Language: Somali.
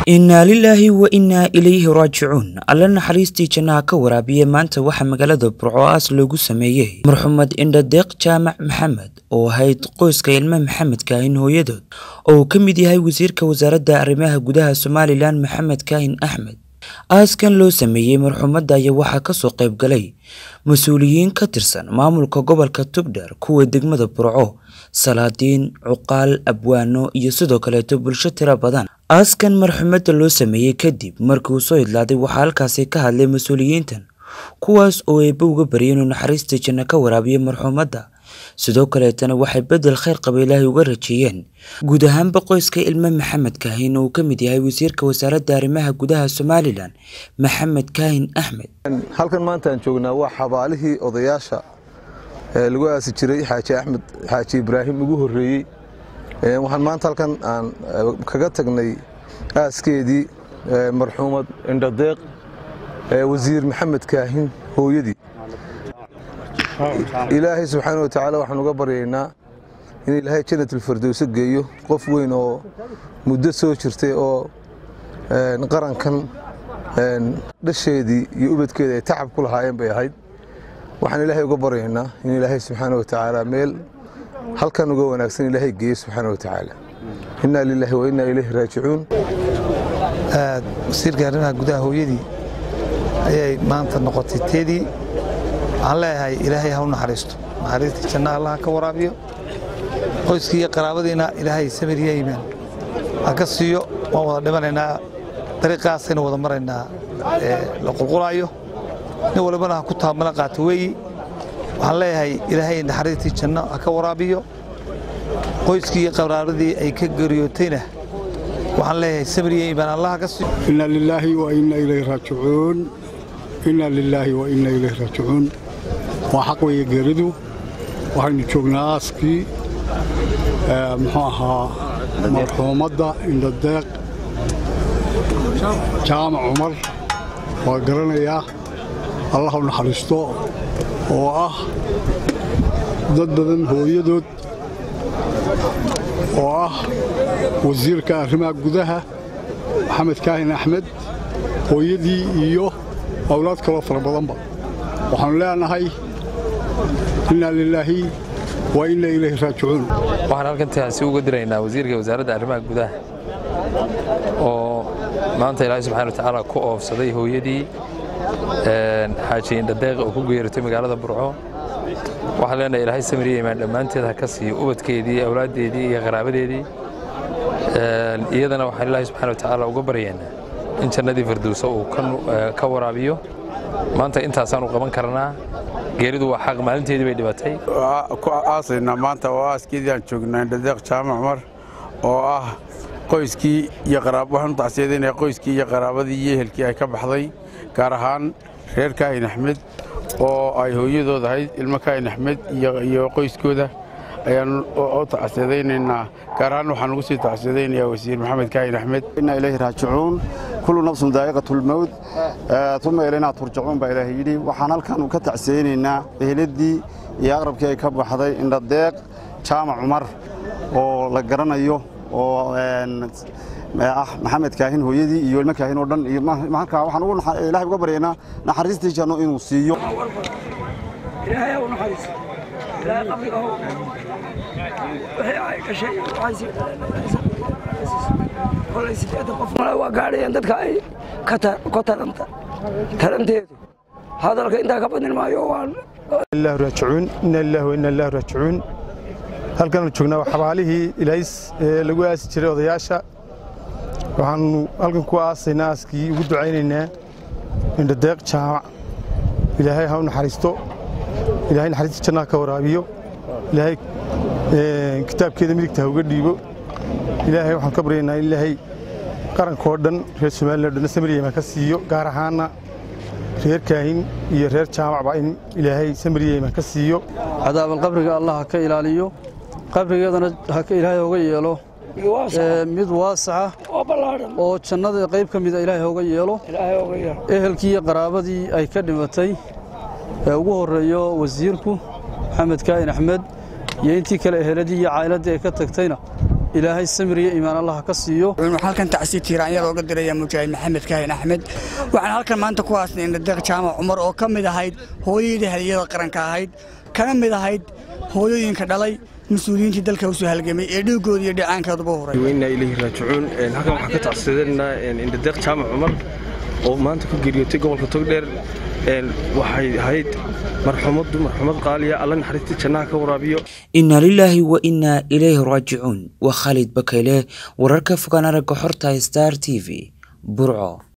innaa lilaahi wa innaa ilayhi raajicuun alla naxariistii jannaha ka waraabiya maanta waxaa magaalada burco aas loogu sameeyey marxumed indhadeeq jaamac maxamed oo ahayd qoyska ilmo maxamed kaahin hooyadood oo uu ka mid yahay wasiirka wasaaradda arrimaha gudaha somalilan maxamed kaahin axmed aaskan loo sameeyey marxumadda ayaa waxaa kasoo qayb galay mas-uuliyiin ka tirsan maamulka gobolka tugdher kuwa degmada burco salaadiin cuqaal abwaano iyo sidoo kaleeto bulsho tiro badan aaskan marxumadda loo sameeyey kadib markii uu soo idlaaday waxaa halkaasi ka hadlay mas-uuliyiintan kuwaas oo eebba uga baryay inuu naxariista janno ka waraabiyo marxumadda sidoo kaleetana waxay bedel khayr qaba ilaahay uga rajeeyeen guud ahaanba qoyska ilmo maxamed kaahin oo uu ka mid yahay wasiirka wasaaradda arrimaha gudaha somalilan maxamed kaahin axmed halkan maanta aan joognaa waa xabaalihii odayaasha ee lagu aasi jiray xaaji axmed xaaji ibraahim ugu horreeyey waxaan maanta halkan aan kaga tagnay aaskeedii marxuumad indhadeeq wasiir maxamed kaahin hooyadii ilaahay subxaana wa tacaala waxaan uga baryaynaa in ilaahay janatulfardowso geeyo qof weyn oo muddo soo jirtay oo qarankan dhasheedii iyo ubadkeeda ay tacab ku lahaayeen bay ahayd waxaan ilaahay uga baryaynaa in ilaahay subxaana wa tacaala meel halkan uga wanaagsan ilaahay geeyo subxaana wa tacaala innaa lilaahi wa innaa ilayhi raajicuun wasiirka arrimaha gudaha hooyadii ayay maanta noqotay teedii waxaan leeyahay ilaahay ha u naxariisto naxariistii jannaha allaha ka waraabiyo qoyskii iyo qaraabadiina ilaahay samiriya iimaan ha ka siiyo waan wada dhimanaynaa dariiqaasaynu wada maraynaa la qulqulaayo nin walibana ha ku taabmana qaato weeyi waxaan leeyahay ilaahay naxariistii janno ha ka waraabiyo qoyskii iyo qaraabadii ay ka geriyootayna waxaan leeyahay samiriya iimaan allaha ka siiyo inna lilaahi wa inna ilayhi raajicuun inna lilaahi wa inna ilayhi raajicuun waa xaq weeye geeridu waxaynu joognaa aaskii muxuu ahaa marxuumadda indhadeeq jaamac cumar waa garanayaa allah u naxariisto oo ah dad badan hooyadood oo ah wasiirka arrimaha gudaha maxamed kaahin axmed hooyadii iyo awlaad kaloo fara badanba waxaannu leenahay innaa lilaahi wa inna ilayhi raajicuun waxaan halkan taasi uga diraynaa wasiirka wasaaradda arrimaha gudaha oo maanta ilaahay subxana wa tacaala ku oofsaday hooyadii xaaji indhadeeq oo ku geeratay magaalada burco waxaan leenahay ilaahay samiriya imaan dhammaanteed ha ka siiyo ubadkeedii awlaaddeedii iyo qaraabadeedii iyadana waxaan ilaahay subxana wa tacaala uga baryaynaa in jannadii firdowsa uu ka waraabiyo maanta intaasaanu qaban karnaa geeridu waa xaq maalinteedii bay dhibatay ku aasaynaa maanta oo aaskeedii aan joognaa indhadeeq jaamac cumar oo ah qoyskii iyo waxaan u tacsiyadaynaya qoyskii iyo qaraabadii iyo ehelkii ay ka baxday gaar ahaan reer kaahin axmed oo ay hooyadood ahayd ilmo kaahin axmed iyo qoyskooda ayaan u tacsiyadaynaynaa gaar ahaan waxaan ugu sii tacsiyadaynayaa wasiir maxamed kaahin axmed inna ilayhi raajicuun kullu nafsun daa'iqatulmowt uma ilaynaa turjacuun baa ilaahay yidhi waxaan halkan ka tacsiyaynaynaa eheladii iyo aqrabkii ay ka baxday indhadeeq jaamac cumar oo la garanayo oo ah maxamed kaahin hooyadii iyo ilmo kaahin oo dhan iyo halkaa waxaan ugu ilaahay uga baryaynaa naxariistii janno inuu siiyo ilaahay u naxariiso ilaahay qabriga how wixii ay gashay kolay sideetan qof male waa gaadhayaan dadka ay ka taranta taranteedu hadalka intaa ka badin maayo waan ilaahu raajicuun inna lillahi wa inna ilaahi raajicuun halkaanu joognaa waa xabaalihii ilaahis ee lagu aasi jiray odayaasha waxaanu halkan ku aasaynaa aaskii ugu ducaynaynaa indhadeeq jaamac ilaahay ha u naxariisto ilaahay naxariista jannaha ka waraabiyo ilaahay kitaabkeeda midigta ha uga dhiibo ilaahay waxaan ka baryaynaa in ilaahay qarankoo dhan reer somalilan o dhanna samiriyama ka siiyo gaar ahaanna reer kaahin iyo reer jaamacba in ilaahay samiriyama ka siiyo cadaaban qabriga allah ha ka ilaaliyo qabrigeedana ilaahay hooga yeelo mid waasaca oo jannada qayb ka mida ilaahay hooga yeelo ehelkii iyo qaraabadii ay ka dhimatay ee ugu horreeyo wasiirku maxamed kaahin axmed iyo intii kale eheladii iyo caa'iladdii ay ka tagtayna ilaahay samir iyo iimaan allah ka siiyo halkan tacsi tiiraanyada oga diraya mujaahid maxamed kaahin axmed waxaan halkan maanta ku haasnay indadeeq jaamac cumar oo ka mid ahayd hooyadii haliyada qaranka ahayd kana mid ahayd hooyooyinka dhalay mas-uuliyiintii dalka usoo halgamay ee dhiigooda iyo dhicaankooduba huray weynaa ilaahi raajicuun halkan waxaan ka tacsidanaa indadeeq jaamac cumar oo maanta ku geeriyootay gobolka togdheer waxay ahayd marxumaddu marxumad qaaliya alla naxariistii jannaha ka waraabiyo inna lilaahi wa innaa ilayhi raajicuun waa khaalid bakayle wararka fogaan aragga xorta star t v burco